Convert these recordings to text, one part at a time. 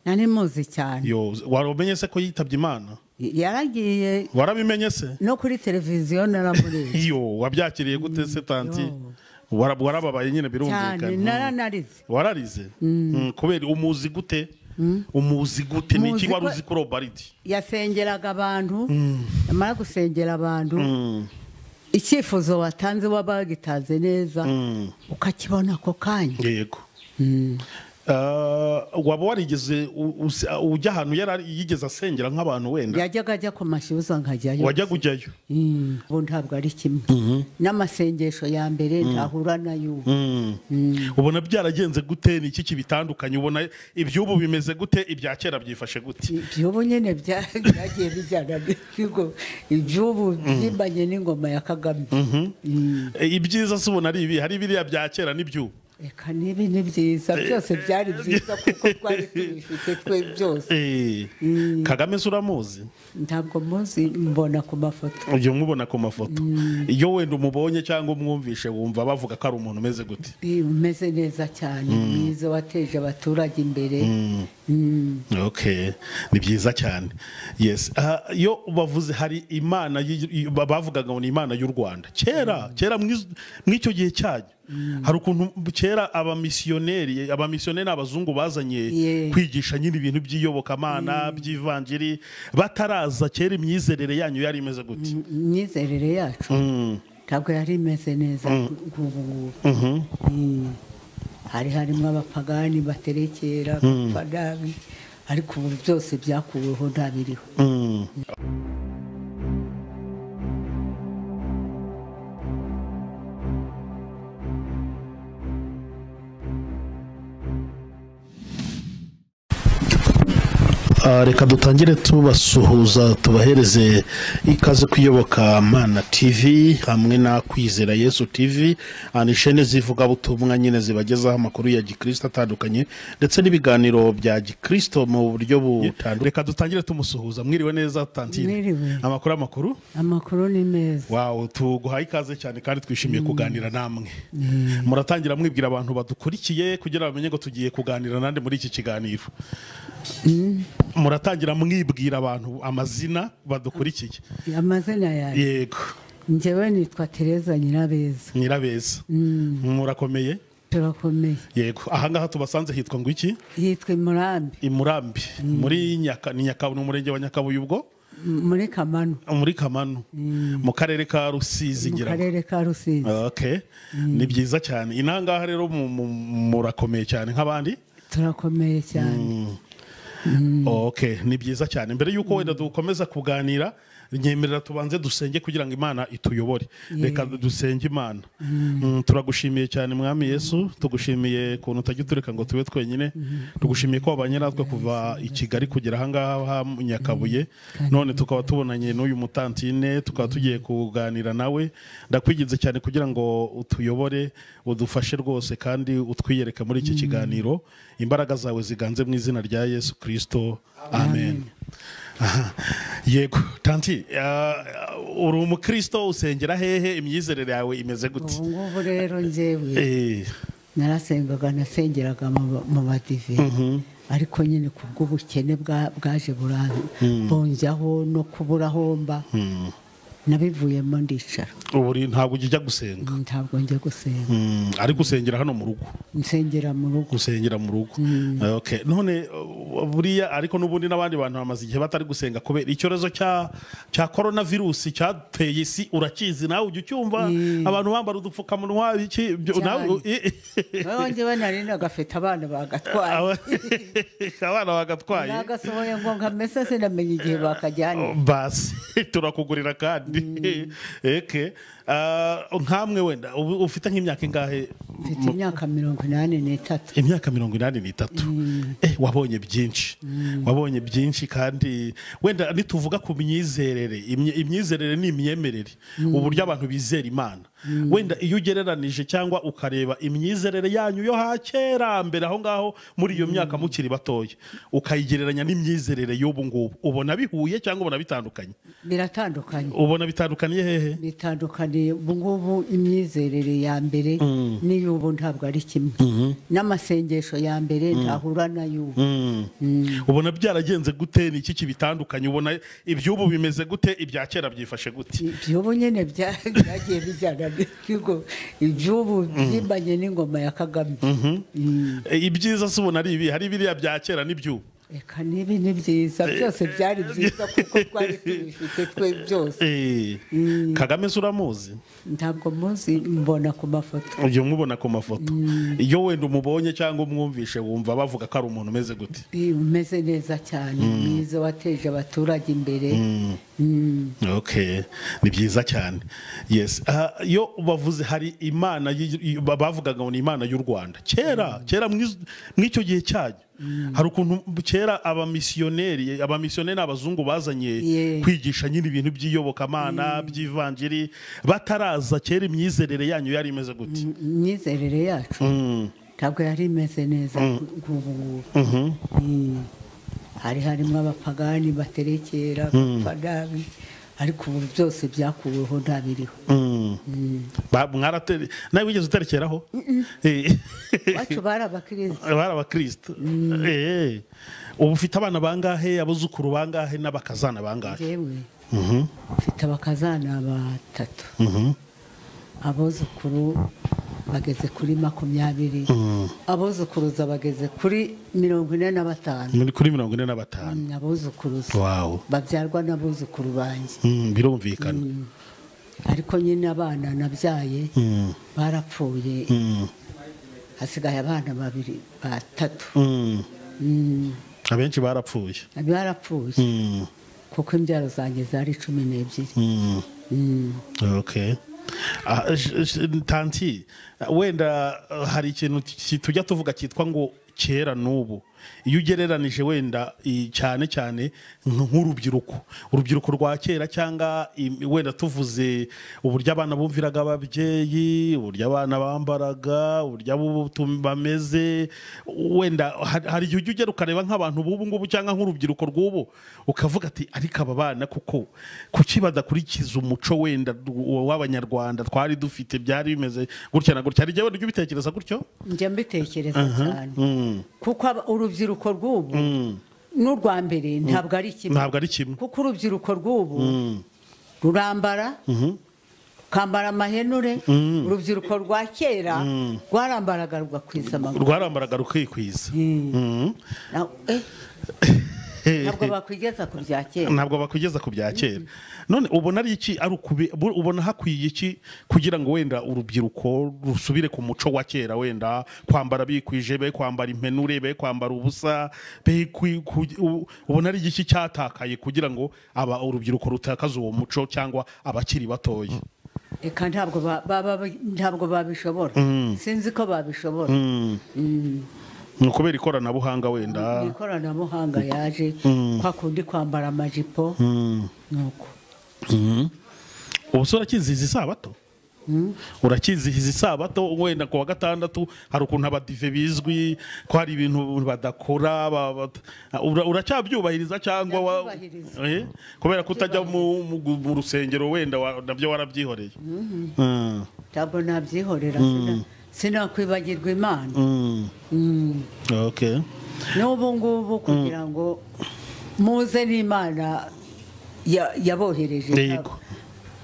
nari muzi cyane yo wari umenye se ko yitabye imana yaragiye warabimenye se no kuri televiziyo naramureba yo wabyakiriye gute se tanti Yo. Wara- warababaye nyine cyane birumvikana naranarize wararize Mm, kubera umuzi gute umuzi gute ni iki Muzi wari ko- uzi kuri obaridi yasengeraga abantu yamara gusengera abantu icyifuzo watanze waba wagitanze neza ukakibona ako kanya yego Ah, waba warigeze u- usi- ah, ujya ahantu yari ari- yigeze asengera nk'abantu wenda yajyaga ajya ku mashyuza nkajyayo wajya kujyayo Mm, ubu ntabwo ari kimwe n'amasengesho ya mbere ntahura nayo ubu. Mm. ubona byaragenze gute ni iki kibitandukanye ubona iby'ubu bimeze gute ibya kera byifashe gute iby'ubu nyine bya- byagiye bijyana n'ibigo iby'ubu byimanye n'ingoma ya kagame Mm. Eh, ibyiza se ubona ari ibi hari biriya bya kera n'iby'ubu reka nibi ni byiza byose byari byiza kuko twari tubifite twe byose Eh, kagame se uramuzi ntabwo muzi mbona ku mafoto ujya umubona ku mafoto iyo wenda umubonye cyangwa umwumvishe wumva bavuga ko ari umuntu umeze gute Eh, umeze neza cyane mwiza wateje abaturage imbere Mm. okay ni byiza cyane yes Ah, iyo bavuze hari imana y'i- i- ba- bavugaga ngo ni imana y'u rwanda kera kera mw'iz- mw'icyo gihe cyanyu hari ukuntu kera abamisiyoneri abamisiyoneri ni abazungu bazanye Yeah. kwigisha nyine ibintu by'iyobokamana by'ivanjiri bataraza kera imyizerere yanyu yari imeze gute imyizerere yacu Mm. ntabwo yari imeze neza nk'ubu ngubu Mm. hari harimo abapagani baterekera bapfa nabi ariko ubu byose byakuweho nta biriho Mm. Ah, reka dutangire tubasuhuza tubahereze ikaze kuyoboka mana tv hamwe na kwizera yesu tv Ah, ni shene zivugabutumwa nyine zibagezaho amakuru ya gikristo atandukanye ndetse n'ibiganiro bya gikristo mu buryo butandukanye reka dutangire tumusuhuza mwiriwe neza tantine Mwiriwe. amakuru amakuru amakuru ni meza wawo tuguhaye ikaze cyane kandi twishimiye kuganira namwe muratangira mwibwira abantu badukurikiye kugira bamenye ko tugiye kuganira nande muri iki kiganiro muratangira mwibwira abantu amazina badukurikiye amazina yawe yego njyewe nitwa tereza nyirabeza nyirabeza murakomeye turakomeye yego ahangaha tubasanze hitwa ngo iki yitwa imurambi i murambi muri nyaka ni Nyakabu- ni umurenge wa nyakabuye ubwo m- muri kamanu muri kamanu mu karere ka rusizi mu ngira ngo karere ka rusizi Okay. ni byiza cyane inangaha rero mu- mu- murakomeye cyane nk'abandi turakomeye cyane okay ni byiza cyane mbere y'uko wenda dukomeza kuganira nyemerera tubanze dusenge kugira ngo imana ituyobore reka dusenge imana Mm, turagushimiye cyane mwami yesu tugushimiye ukuntu utajya utureka ngo tube twenyine tugushimiye ko wabanye natwe kuva i kigali kugera ahangaha ha nyakabuye none tukaba tubonanye n'uyu mutantine tukaba tugiye kuganira nawe ndakwiginze cyane kugira ngo utuyobore udufashe rwose kandi utwiyereke muri iki kiganiro imbaraga zawe ziganze mu izina rya yesu kirisito amen Aha. yego tanti ah, uri umukristo usengera hehe imyizerere yawe imeze gute ubu ngubu rero njyewe Eh, narasengaga nasengeraga mu- mu badive ariko nyine ku bw'ubukene bwa- bwaje buran- bunjyaho no kuburaho mba nabivuyemo ndicara ubu uri- ntabwo ujya gusenga ntabwo njya gusenga Mm, ariko usengera hano mu rugo nsengera mu rugo gusengera mu rugo Ah, okay. none uh, buriya ariko n'ubundi n'abandi bantu bamaze igihe batari gusenga kubera icyorezo cya cya korona virusi cyateye isi urakizi nawe ujya ucyumva Eh. abantu bambara udupfukamunwa iki byo- Cyane. nawe u- i- noneho njyewe nari nagafite abana bagatwaye Aba- abana bagatwaye nagasohoye ngo nkamese sinamenye igihe bakajyanye basi turakugurira kandi eke Ah, nkamwe wenda ubu ufite nk'imyaka ingahe mfite imyaka mirongo inani n'itatu imyaka mirongo inani n'itatu Eh, wabonye byinshi wabonye byinshi kandi wenda nituvuga ku myizerere imye- imyizerere ni imyemerere uburyo abantu bizera imana wenda iyo ugereranije cyangwa ukareba imyizerere yanyu yo ha kera mbere aho ngaho muri iyo myaka mukiri batoya ukayigereranya n'imyizerere y'ubu ngubu ubona bihuye cyangwa ubona bitandukanye biratandukanye ubona bitandukaniye hehe bitandukanye imyizerere ubu ngubu imyizerere ya mbere n'iy'ubu ntabwo ari kimwe n'amasengesho ya mbere ntahura n'ay'ubu ubona byaragenze gute ni iki kibitandukanye ubona iby'ubu bimeze gute ibya kera byifashe gute iby'ubu nyine bya- byagiye bijyana n'ikigo iby'ubu byimbanye n'ingoma ya kagame Mm. E, ibyiza se ubona ari ibi hari biriya bya kera n'iby'ubu reka nibi ni byiza byose byari byiza kuko twari tubifite twe byose Eh, kagame se uramuzi ntabwo muzi mbona ku mafoto ujya umubona ku mafoto iyo wenda umubonye cyangwa umwumvishe wumva bavuga ko ari umuntu umeze gute Eh, umeze neza cyane mwiza wateje abaturage imbere Mm. okay ni byiza cyane yes Ah, iyo bavuze hari imana y'i- i- ba- bavugaga ngo ni imana y'u rwanda kera kera mw'iz- mw'icyo gihe cyanyu hari ukuntu kera abamisiyoneri abamisiyoneri abazungu bazanye Yeah. kwigisha nyine ibintu by'iyobokamana by'ivanjiri bataraza kera imyizerere yanyu yari imeze gute imyizerere yacu Mm. ntabwo yari imeze neza nk'ubu ngubu Mm. hari harimo abapagani baterekera abapagani ariko ubu byose byakuweho nta biriho Mm. Ba- mwaratere nawe wigeze uterekeraho Eh. iwacu bari abakirisitu bari abakirisitu Eh. ubu ufite abana bangahe abuzukuru bangahe n'abakazana bangahe yewe Mhm. mfite abakazana batatu Mhm. abuzukuru bageze kuri makumyabiri Mm. abuzukuruza bageze kuri mirongo ine na batanu Muri- kuri mirongo ine na batanu Mm, abuzukuruza wawu babyarwa n'abuzukuru banjye Mm, birumvikana ariko nyine abana nabyaye Mm. barapfuye Mm. hasigaye abana babiri batatu Mm. Mm, abenshi barapfuye barapfuye Mm. kuko imbyaro zanjye zari cumi n'ebyiri Mm. Mm, okay Ah, sh- sh- tanti wenda ah, hari ikintu ki- tujya tuvuga cyitwa ngo kera n'ubu iyo ugereranije wenda i- cyane cyane nk- nk'urubyiruko urubyiruko rwa kera cyangwa im- wenda tuvuze uburyo abana bumviraga ababyeyi uburyo abana bambaraga uburyo abubu tum- bameze wenda ha- hari igihe ujya ugera ukareba nk'abantu b'ubu ngubu cyangwa nk'urubyiruko rw'ubu ukavuga ati ariko aba bana kuko kuki badakurikiza umuco wenda w- w'abanyarwanda twari dufite byari bimeze gutya na gutya hari igihe wenda ujya ubitekereza gutyo njya mbitekereza cyane Mm, kuko aba- urubyiruko rw'ubu mm. n'urwa mbere ntabwo ari kimwe ntabwo ari kimwe kuko urubyiruko rw'ubu rurambara rukambara amahenure urubyiruko rwa kera rwarambaraga rugakwiza amaguru rwarambaraga rukikwiza Mm. Na- eh, ntabwo bakwigeza ku bya kera ntabwo bakugeza ku bya kera none ubona ari iki ari ukubi- bu- ubona hakwiye iki kugira ngo wenda urubyiruko rusubire ku muco wa kera wenda kwambara bikwije be kwambara impenure be kwambara ubusa be kwi- ku- u- ubona ari iki cyatakaye kugira ngo aba urubyiruko rutakaze uwo muco cyangwa abakiri batoya reka ntabwo ba- ba- ba- ntabwo babishobora sinzi ko babishobora Mm. ni ukubera ikoranabuhanga wenda Ni ikoranabuhanga yaje kwa kundi kwambara amajipo nuko Mhm. ubu se urakizihiza isabato urakizihiza isabato wenda ku wa gatandatu hari ukuntu abadive bizwi ko hari ibintu badakora ba- ba- ura- uracyabyubahiriza cyangwa wa- Ndabyubahiriza. Eh? kubera kutajya mu- mu mu rusengero wenda wa- nabyo warabyihoreye Mm. ntabwo nabyihorera sina- sinakwibagirwa imana Mm. Mm. Okay. n'ubu ngubu kugira ngo muze n'imana ya- yabohereje Yego.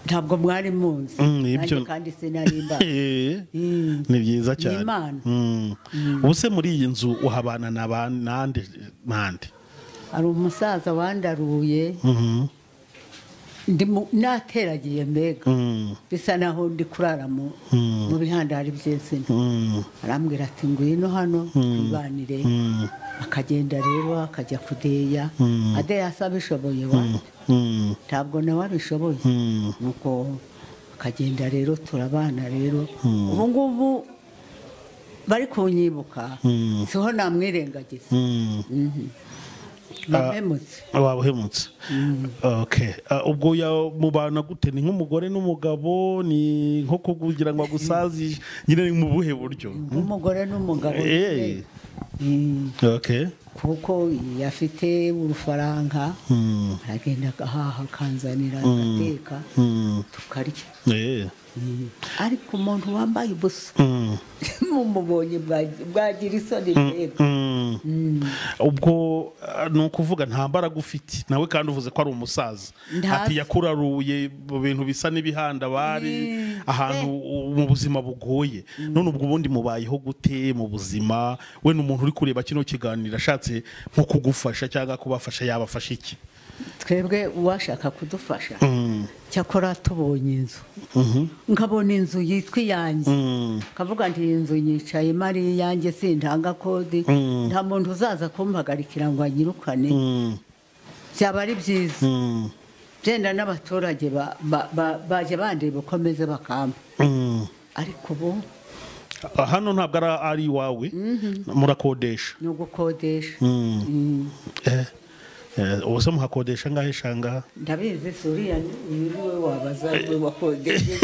ntabwo mwari muzi Mm, Nanjye ibyo- kandi sinarimba Eh, Mm. ni byiza cyane Imana. Mm. ubu se muri iyi nzu uhabana na ba- nande nande hari umusaza wandaruye Mhm. ndimu- nateragiye mbega Mm. bisa naho ndi kurara mu mu bihandari by'insina Mm. arambwira ati ngwino hano twibanire akagenda rero akajya kudeya adeya asa abishoboye wanjye Mm. ntabwo nawe abishoboye Mm. nuko akagenda rero turabana rero ubu ngubu bari kunyibuka Mm. siho namwirengagiza Mm. Mhm. bamemutse waba uhemutse Okay. Ah, ubwo ya mubana gute ni nk'umugore n'umugabo ni nko kugira ngo agusazishe nyine ni mu buhe buryo nk'umugore n'umugabo Eh. Mm. Okay. kuko afite urufaranga aragenda agahaha akanzanira agateka tukarya Eh. ariko umuntu wambaye ubusa Mm. mumubonye bwa- bwagira isoni mbega Mm. ubwo ah, ni ukuvuga nta mbaraga ufite nawe kandi uvuze ko ari umusaza Nta- ati yakuraruye mu bintu bisa n'ibihanda bari ahantu u- mu buzima bugoye none ubwo ubundi mubayeho gute mu buzima we ni umuntu uri kureba kino kiganiro ashatse nko kugufasha cyangwa kubafasha yabafasha iki twebwe uwashaka kudufasha cyakora tubonye inzu nkabona inzu yitwa iyanjye Mm. kavuga nti iyi nzu yicaye ari iyanjye sintanga kode nta muntu uzaza kumpagarikira ngo anyirukane Mm. byaba ari byiza Mm. genda n'abaturage ba- ba- ba- baje bandeba uko ameze bakamba Mm. ariko ubu Ah, hano ntabwo ari- ari iwawe murakodesha ni ugukodesha Mm. Mm. Eh, eh, ubuse muhakodesha ngahe shangaha ndabizi si uriya ni wowe wabaza wowe wakodesha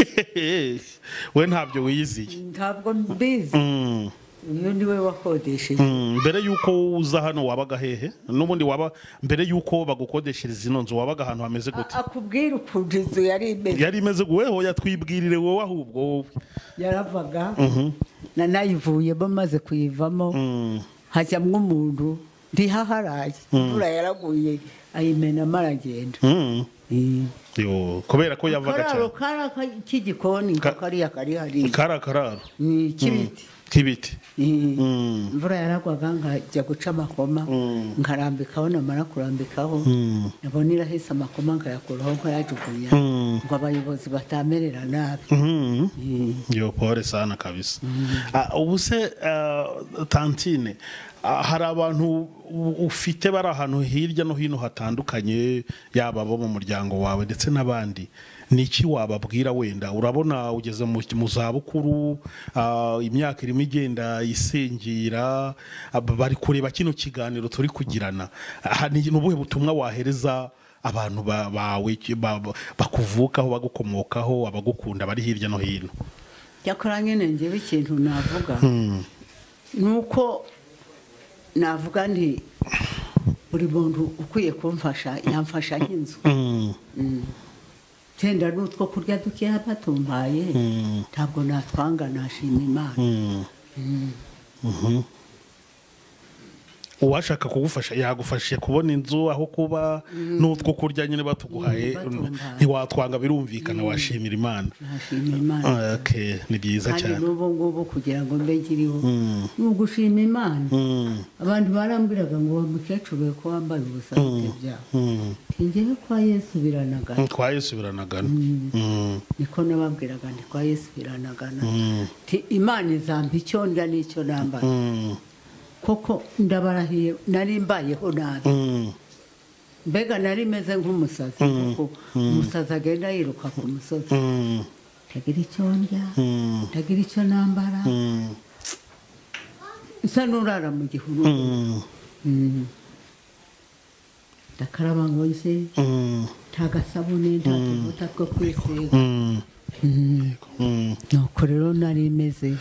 we ntabyo wiyiziye ntabwo mbizi Mm, uyu ni we wakodesheje mm, mbere y'uko uza hano wabaga hehe n'ubundi waba mbere y'uko bagukodeshereza ino nzu wabaga ahantu hameze gute A- akubwira ukuntu inzu yari imeze yari imeze weho yatwibwirire wowe ahubwo wowe yaravaga nanayivuyemo maze kuyivamo Mm, hajyamo umuntu ndihaharaye imvura yaraguye ayimenamo aragenda mm, Mm. yo, kubera ko yavaga kararo cyane kara k'igikoni ngo Ka- kariya kari hariya kari akararo Mm, k'ibiti k'ibiti Mm. Mm, imvura yaragwaga nkajya guca amakoma Mm. nkarambikaho namara kurambikaho mm, nabona irahise amakoma nkayakuraho nkayajugunya Mm. ngo abayobozi batamerera nabi mm. yo pore sana kabisa Ah, ubu se ah, tantine ah, hari abantu u- ufite bari ahantu hirya no hino hatandukanye yaba abo mu muryango wawe ndetse n'abandi ni iki wababwira wenda urabona ugeze mu mu zabukuru ah, imyaka irimo igenda isingira ah, bari kureba kino kiganiro turi kugirana Ah, ni ni ubuhe butumwa wahereza abantu ba- bawe ba- ba- bakuvukaho bagukomokaho abagukunda bari hirya no hino cyakora nyine njyewe ikintu navuga ni uko navuga nti buri muntu ukwiye kumfasha yamfasha nk'inzu Mm, tenda n'utwo kurya dukeya batumpaye mm, ntabwo natwanga nashima imana mm. Mhm. uwashaka kugufasha yagufashije kubona inzu aho kuba n'utwo kurya nyine batuguhaye batumva. ntiwatwanga birumvikana washimira imana nashima imana Okay, ni byiza kandi cyane n'ubu ngubu kugira ngo mbe nkiriho Mm, ni ugushima imana mm, abantu barambwiraga ngo wa mukecuru we ko wambaye ubusa byaha mm. ngewe kwa yesu biranagana kwa yesu biranagana Mm, niko nababwiraga nti kwa yesu biranagana mm, Nti imana izampa icyo ndya n'icyo nambara mm, koko ndabarahiye nari mbayeho nabi mm, mbega nari meze nk'umusazi kuko umusazi agenda yiruka ku musozi mm, ndagira icyo ndya mm, ndagira icyo nambara mm, nsa n'urara mu gihuru mm, Mm. ndakaraba ngo nze mm, nta gasabune nta tuvuta two kwisiga mm, mm. nuko rero nari imeze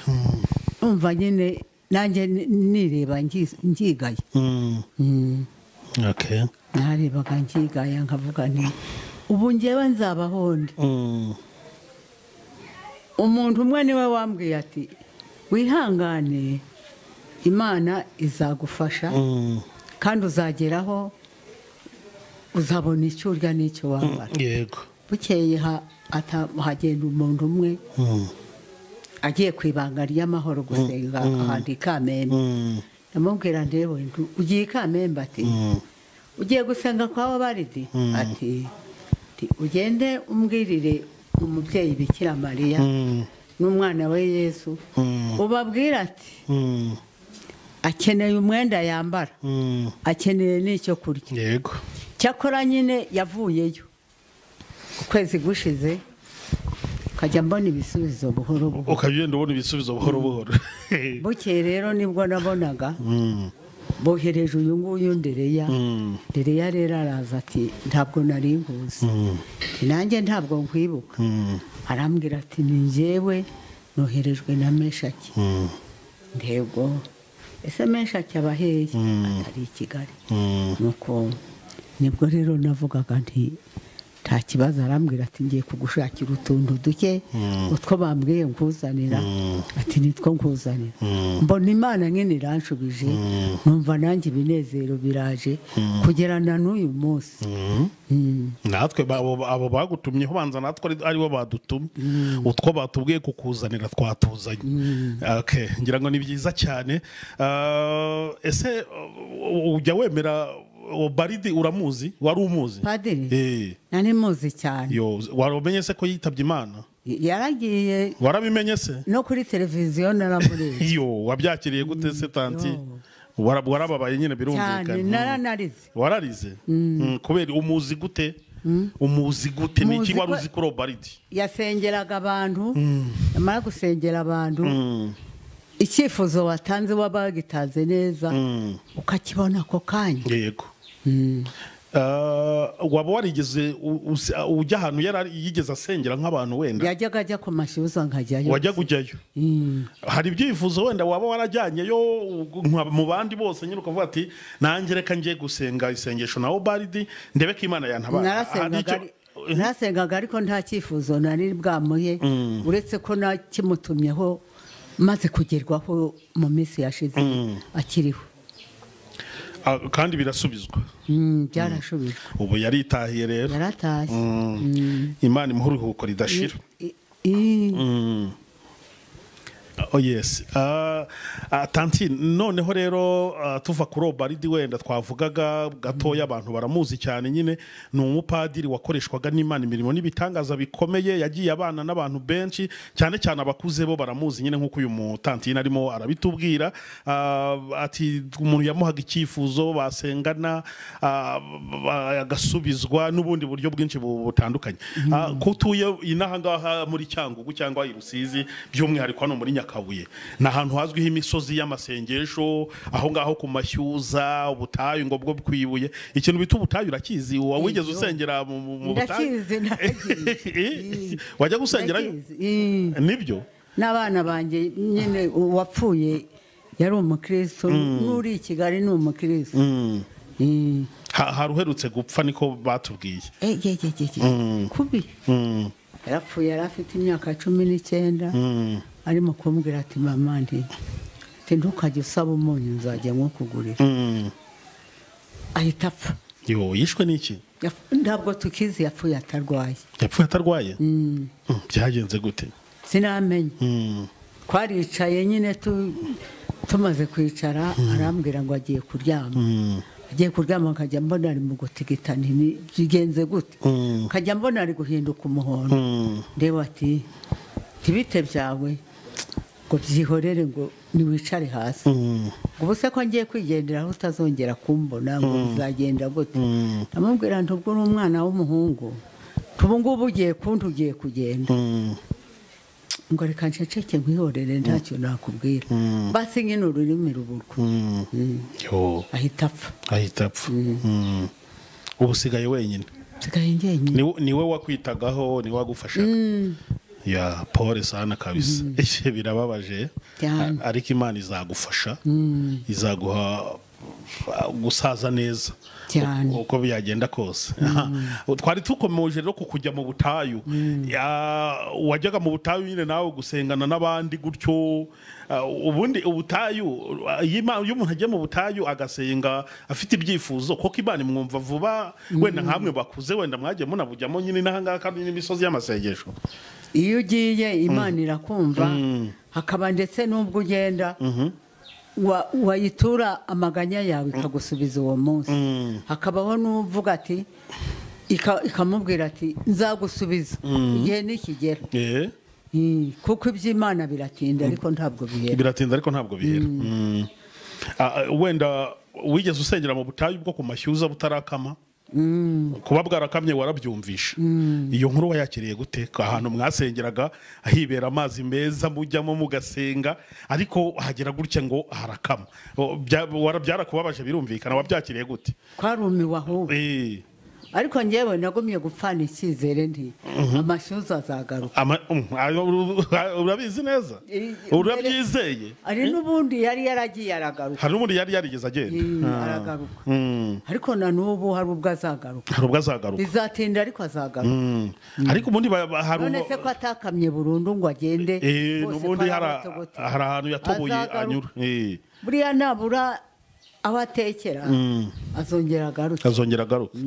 umva nyine nanjye ni- nireba ngi- ngigaye Mm, Mm. okay. narebaga nkigaya nkavuga nti ubu ngewe nzabaho nde Mm, umuntu umwe niwe wambwiye ati wihangane imana izagufasha mm. kandi uzageraho uzabona icyo urya n'icyo wambara yego bukeye ha- ata- hagenda umuntu umwe Mm, agiye ku ibanga ry'amahoro gusenga ahantu i kamembe mm, ndamubwira ndewe ndu- ugiye i kamembe ati mm, ugiye gusenga kwa wabaridi ati ati, ugende umbwirire umubyeyi bikira mariya mm, n'umwana we yesu mm, ubabwira ati mm, akeneye umwenda yambara mm. akeneye n'icyo kurya yego cyakora nyine yavuyeyo ukwezi gushize ukajya mbona ibisubizo buhoro buhoro ukagenda ubona ibisubizo buhoro buhoro bukeye rero nibwo nabonaga Mm, bohereje uyu nguyu ndereya mm, ndereya rero araza ati ntabwo nari nkuzi mm, nanjye ntabwo nkwibuka mm, arambwira ati ni njyewe noherejwe na meshaki mm. ntego ese menshi acyaba hehe atari i kigali nuko nibwo rero navugaga nti nta kibazo arambwira ati ngiye kugushakira utuntu duke utwo bambwiye nkuzanira ati nitwo nkuzanira mbona imana nyine iranshubije numva nanjye ibinezero biraje kugera na n'uyu munsi Mm. natwe ba- abo abo bagutumyeho banza natwe ari- aribo badutumye utwo batubwiye kukuzanira twatuzanye Okay, ngira ngo ni byiza cyane Ah, ese uh, ujya wemera uwo baridi uramuzi wari umuzi padiri Eh, nari muzi cyane yo waramenye se ko yitabye imana yaragiye warabimenye se no kuri televiziyo naramureba iyo wabyakiriye gute se tanti yo. Wara- warababaye nyine cyane birumvikana naranarize wararize Mm, kubera umuzi gute umuzi gute ni Muzi iki wari ko- uzi kuri uwo baridi yasengeraga abantu yamara gusengera abantu icyifuzo watanze wabagitanze neza ukakibona ako kanya yego Ah, waba warigeze u- usi- ah, ujya ahantu yari ari- yigeze asengera nk'abantu wenda yajyaga ajya ku mashyuza nkajyayo wajyaga ujyayo Mm. hari ibyifuzo wenda waba warajyanyeyo u- nka- mu bandi bose nyine ukavuga ati nanjye reka njye gusenga isengesho na baridi ndebe ko imana yantabara Hari narasengaga icyo- ari- narasengaga ariko nta cyifuzo nari bwamuhe uretse ko nakimutumyeho maze kugerwaho mu minsi yashize akiriho Ah, kandi birasubizwa Mm, byarashubijwe ubu yaritahiriye rero yaratashye Mm. imana imuha uruhuko ridashira I- i- Oh yes. Ah, ah, tanti noneho rero ah, tuva kuri Obaridi wenda twavugaga gatoya abantu baramuzi cyane nyine ni umupadiri wakoreshwaga n'Imana imirimo n'ibitangaza bikomeye yagiye abana n'abantu benshi cyane cyane abakuze bo baramuzi nyine nk'uko uyu mutantine arimo arabitubwira Ah, ati umuntu yamuhaga icyifuzo basengana ah, ba- agasubizwa n'ubundi buryo bwinshi bu- butandukanye Ah, ko utuye inaha ngaha muri Cyangugu cyangwa i Rusizi by'umwihariko hano muri Nyakabuye ni ahantu hazwiho imisozi y'amasengesho aho ngaho ku mashyuza ubutayu ngo bwo bwibuye ikintu bita ubutayu urakizi wa wigeze Iyo. usengera mu- mu mu butayu ndakizi Eh, ndakizi wajya gusengerayo Ndakizi, eh. nibyo n'abana banjye nyine uwapfuye yari umukristo n'uri i kigali ni umukristo Eh, Ha- haruherutse gupfa niko batubwiye eh, ye, ye, ye, ye. kubi Mm. yarapfuye yari afite imyaka cumi n'icyenda arimo kumbwira ati mama nti ati ntukajye usaba umunyu nzajya nkukugurira Mm. ahita apfa yo yishwe n'iki Yap- ntabwo tukizi yapfuye atarwaye yapfuye atarwaye Mm, byagenze gute sinamenye Mm. twaricaye nyine tu- tumaze kwicara arambwira ngo agiye kuryama agiye kuryama nkajya mbona ari mu gutigitanira bigenze gute Mm. nkajya mbona ari guhinduka umuhondo Mm. ndeba ati ntibite byawe ngo byihorere ngo niwicare hasi Mm. ngo ubuse ko ngiye kwigenderaho utazongera kumbona ngo bizagenda gute Mm. ndamubwira nti ubwo uri umwana w'umuhungu nti ubu ngubu ugiye kundi ugiye kugenda Mm. ngo reka nceceke nkwihorere ntacyo nakubwira basi nyine ururimi ruburwa Mm. yo ahita apfa ahita apfa Mm. ubu usigaye wenyine nsigaye njyenyine Ni- niwe wakwitagaho niwe wagufashaga ya paul sana kabisa Ehe, birababaje Cyane. A- ariko imana izagufasha izaguha uh, gusaza neza Cyane. uko uko byagenda kose twari tukomeje rero ku kujya mu butayu Ya- wajyaga mu butayu nyine nawe gusengana n'abandi gutyo Ah, ubundi ubutayu ah, iyo Ima- iyo umuntu agiye mu butayu agasenga afite ibyifuzo kuko imana imwumva vuba wenda nkamwe bakuze wenda mwagiye munabujyamo nyine n'ahangaha kandi n'imisozi y'amasengesho iyo ugiye imana irakumva hakaba ndetse n'ubwo ugenda wa- wayitura amaganya yawe ikagusubiza uwo munsi hakabaho n'uvuga ati ika- ikamubwira ati nzagusubiza igihe nikigera Eh, Mm, kuko iby'imana biratinda ariko ntabwo bihera biratinda ariko ntabwo bihera Mm. Ah, ah, wenda wigeze usengera mu butayu bwo ku mashyuza butarakama kuba bwarakamye warabyumvisha iyo nkuru wayakiriye gute Ko ahantu mwasengeraga hibera amazi meza mujyamo mugasenga ariko hagera gutya ngo harakama O, bya- wara- byarakubabaje birumvikana wabyakiriye gute twarumiwe ahubwo Eh, ariko ngewe nagumye gupfana icyizere nti amashyuza azagaruka Ama- um, ayo uru- urabizi neza Eh, urabyizeye hari n'ubundi yari yaragiye aragaruka hari n'ubundi yari yarigeze agenda Mm, Ah. aragaruka. Mm. ariko na n'ubu hari ubwo azagaruka hari ubwo azagaruka bizatinda ariko azagaruka Mm. ariko ubundi ba- ba- hari none ubu- se ko atakamye burundu ngo agende bose Eh, ko n'ubundi ari hari abategote. hari ahantu yatoboye Azagaruka. anyura Eh. buriya nabura aho atekera Mm. azongera agaruke azongera agaruka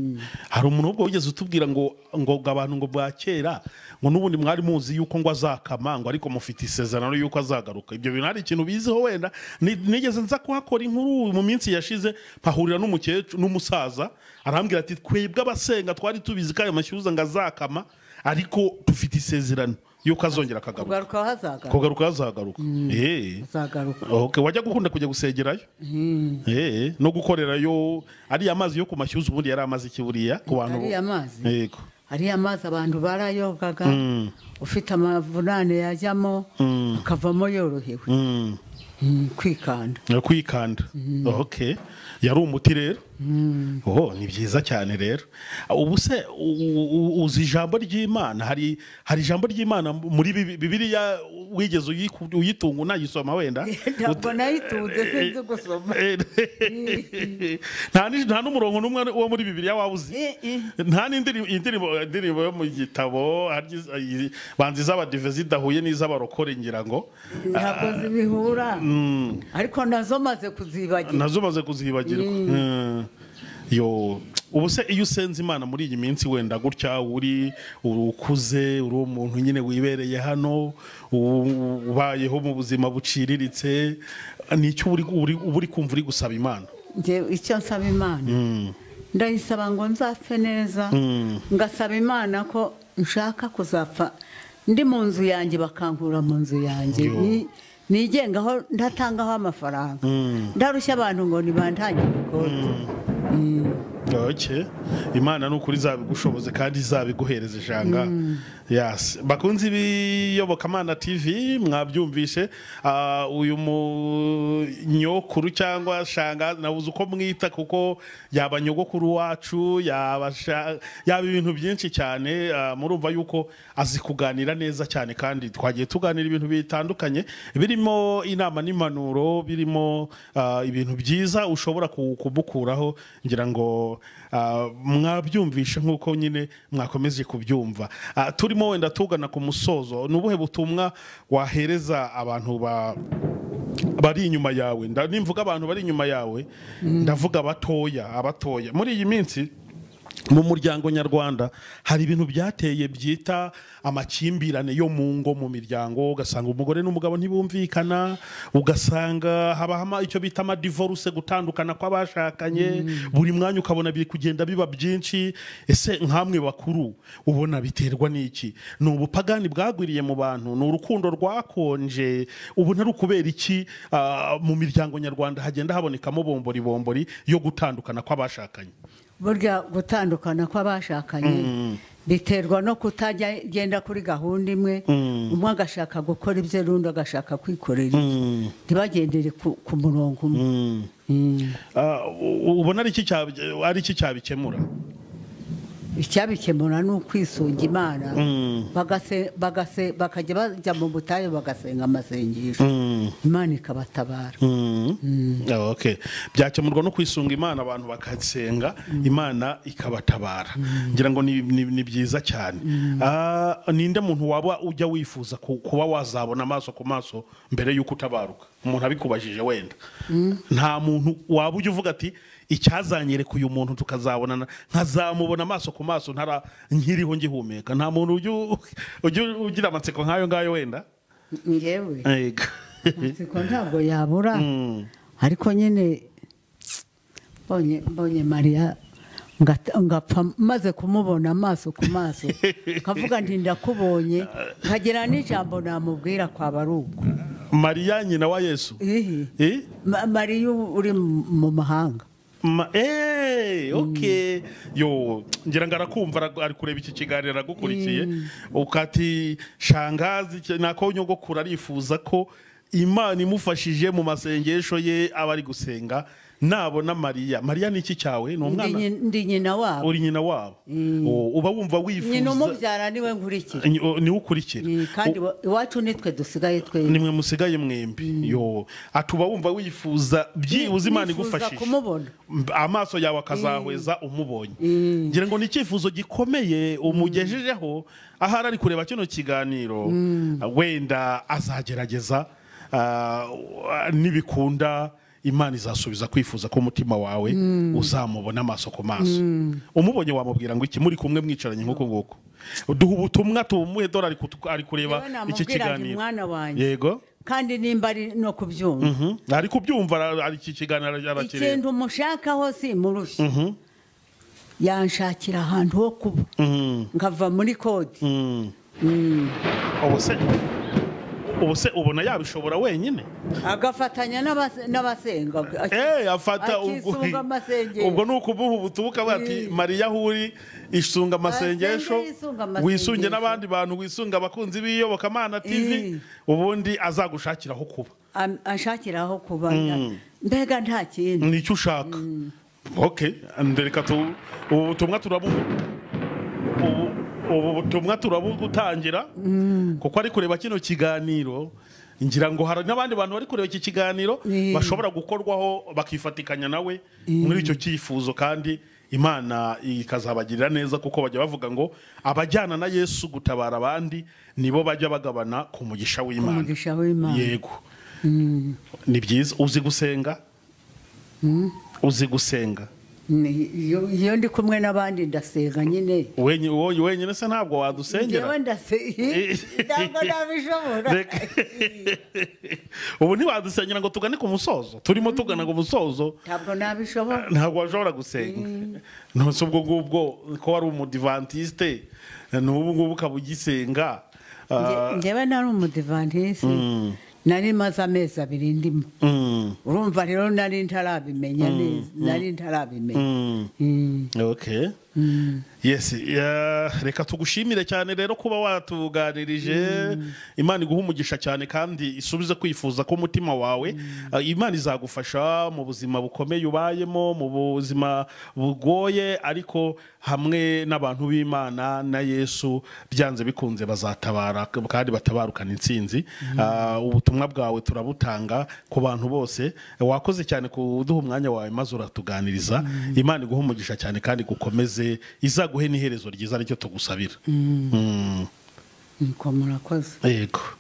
hari umuntu ubwo wigeze utubwira ngo ngo ngo abantu ngo bwa kera ngo n'ubundi mwari muzi yuko ngo azakama ngo ariko mufite isezerano yuko azagaruka ibyo bintu hari ikintu biziho wenda Ni- nigeze nza kuhakora inkuru mu minsi yashize mpahurira n'umukecuru n'umusaza arambwira ati twebwe abasenga twari tubizi ko ayo mashyuza ngo azakama ariko dufite isezerano yuko azongera akagaruka kugaruka aho azagaruka kugaruka azagaruka Eh. azagaruka Okay, wajya gukunda kujya gusengerayo Eh, no gukorerayo ariya mazi yo ku mashyuza ubundi yari amazi iki buriya ku bantu ariya mazi yego hariya amazi abantu barayogaga ufite amavunane yajyamo akavamo yorohewe Mm, Mm, kwikanda no kwikanda okay yari umuti rero oh ni byiza cyane rero ubu se u- u- uzi ijambo ry'imana hari hari ijambo ry'imana muri Bibi- bibiliya wigeze uyiku- uyitunga unagisoma wenda ntabwo nayitunze sinzi gusoma Eh, nta ni- nta n'umurongo n'umwe wo muri bibiliya waba uzi Eh, eh. nta n'indirimbo indirimbo- indirimbo yo mu gitabo harya iz- iz- banza iz'abadive zidahuye n'iz'abarokore ngira ngo ntabwo zibihura Mm, ariko nazo maze kuzibagira nazo maze kuzibagirwa Mm. yo ubu se iyo usenze imana muri iyi minsi wenda gutya uri uri ukuze uri umuntu nyine wibereye hano u- ubayeho mu buzima buciriritse ni icyo uri- uri- uba uri kumva uri gusaba imana Njye icyo nsaba imana Mm. ndayisaba ngo nzapfe neza Mm. ngasaba imana ko nshaka kuzapfa ndi mu nzu yanjye bakankura mu nzu yanjye Yo. Ni- nigengaho ndatangaho amafaranga ndarushya abantu ngo nibantangire ikoti Ok. imana ni ukuri izabigushoboze kandi izabiguhereza ijanga yasi bakunze ibiyobokamana tv mwabyumvishe Ah, uyu munyokuru cyangwa shanga nabuze uko mwita kuko yaba nyogokuru wacu yaba sha- yaba ibintu byinshi cyane Ah, murumva yuko azi kuganira neza cyane kandi twagiye tuganira ibintu bitandukanye birimo inama n'impanuro birimo ah, ibintu byiza ushobora ku- kumukuraho ngira ngo ah, mwabyumvishe nk'uko nyine mwakomeje kubyumva Ah, turimo wenda tugana ku musozo ni ubuhe butumwa wahereza abantu ba bari inyuma yawe Nda- nimvuga abantu bari inyuma yawe ndavuga abatoya abatoya muri iyi minsi mu muryango nyarwanda hari ibintu byateye byita amakimbirane yo mu ngo mu miryango ugasanga umugore n'umugabo ntibumvikana ugasanga habahama icyo bita amadivoruse gutandukana kw'abashakanye buri mwanya ukabona biri kugenda biba byinshi ese nkamwe bakuru ubona biterwa n'iki ni ubupagani bwagwiriye mu bantu ni urukundo rwakonje ubu ntari ukubera iki ah, mu miryango nyarwanda hagenda habonekamo bombori bombori yo gutandukana kw'abashakanye burya gutandukana kw'abashakanye biterwa no kutajya genda kuri gahunda imwe umwe agashaka gukora ibye n'undi agashaka kwikorera ibye. ntibagendere ku ku murongo umwe Mm. Ah, u- ubona ari iki cyab- ari iki cyabikemura icyabikemura ni ukwisunga imana Mm. bagase- bagase- bakajya bajya mu butayu bagasenga amasengesho imana ikabatabara Ah, okay. byakemurwa no kwisunga imana abantu bakasenga imana ikabatabara ngira ngo ni- ni ni byiza cyane Ah, ninde muntu waba ujya wifuza ku- kuba wazabona amaso ku maso mbere y'uko utabaruka umuntu abikubajije wenda nta muntu waba ujya uvuga ati icyazanyereka uyu muntu tukazabonana nkazamubona amaso ku maso ntara nkiriho ngihumeka nta muntu ujya u- ujya ugira amatsiko nk'ayo ngayo wenda ngewe Ego. amatsiko ntabwo yabura ariko nyine mbonye mbonye mariya ngata- ngapfa maze kumubona amaso ku maso nkavuga nti ndakubonye nkagira n'ijambo namubwira kwaba ari ubwo mariya nyina wa yesu Ihi. Eh? Ma- mariya ubu uri mu mu mahanga Ma- eh, ok yo ngira ngo arakumva aragu- ari kureba iki kiganiro aragukurikiye ukati shangazi icyo- nako nyogokuru arifuza ko imana imufashije mu masengesho ye aba ari gusenga nabona mariya mariya ni iki cyawe ni Ndi umwana nyi- ndi nyina wabo uri nyina wabo Oh, uba wumva nyina wifuza umubyara niwe nkurikira Ni- oh, niwe ukurikira Eh, kandi wa- iwacu nitwe dusigaye twe nimwe musigaye mwembi yo ati uba wumva wifuza byibuze imana Nifuza igufashije kumubona Mb- amaso yawe akazahweza umubonye ngira ngo ni icyifuzo gikomeye umugejejeho ahari ari kureba kino kiganiro wenda azagerageza ah, nibikunda imana izasubiza kwifuza k'umutima wawe uzamubona amaso ku maso umubonye wamubwira ngo iki muri kumwe mwicaranye nk'uko nguko duha ubutumwa tumuhe dore ari kutu- ari kureba Rero namubwira iki ngo kiganiro mwana wanjye yego kandi nimba ari no kubyumva Mhm. ari kubyumva ara- ari iki kiganiro arakireba ikintu mushakaho simurusha yanshakira ahantu ho kuba nkava muri kode ubu se ubu se ubona yabishobora wenyine agafatanya n'abas- n'abasenga eh afata ubwo akisunga amasengesho. ubwo ni ukubuha ubutubuka bati Eh. mariya aho uri isunga amasengesho Asenge yisunga amasengesho. wisunge n'abandi bantu wisunga abakunzi b'iyobokamana tv Eh. ubundi azagushakira aho kuba Am- anshakira aho kuba mbega nta kindi nicyo ushaka ok reka tu ubu butumwa turabu ubu- ubu butumwa turabugutangira kuko ari kureba kino kiganiro ngira ngo hari n'abandi bantu bari kureba iki kiganiro Eh. bashobora gukorwaho bakifatikanya nawe muri icyo cyifuzo kandi imana ikazabagirira neza kuko bajya bavuga ngo abajyana na yesu gutabara abandi nibo bajya bagabana ku mugisha w'imana umugisha w'imana yego ni byiza uzi gusenga uzi gusenga Ni- iyo iyo ndi kumwe n'abandi ndasenga nyine Wenye- wowe wenyine se ntabwo njyewe wadusengera ndasenga ntabwo nabishobora Reka- ubu ntiwadusengera ngo tugane ku musozo turimo tugana ku musozo ntabwo nabishobora ntabwo washobora gusenga ntose ubwo ngubwo ko wari umudivantisite n'ubu ngubu ukaba ugisenga Nge- Ah, njyewe nari umudivantisi nari maze amezi abiri ndimo mm, urumva rero nari ntarabimenya neza nari ntarabimenya mm. Mm. ok yes ya- reka tugushimire cyane rero kuba watuganirije imana iguha umugisha cyane kandi isubize kwifuza k'umutima wawe Ah, imana izagufasha mu buzima bukomeye ubayemo mu buzima bugoye ariko hamwe n'abantu b'imana na yesu byanze bikunze bazatabara kandi batabarukana insinzi Ah, ubutumwa bwawe turabutanga ku bantu bose wakoze cyane kuduha umwanya wawe maze uratuganiriza imana iguha umugisha cyane kandi gukomeze izaguhe n'iherezo ryiza aricyo tugusabira Mm, niko murakoze yego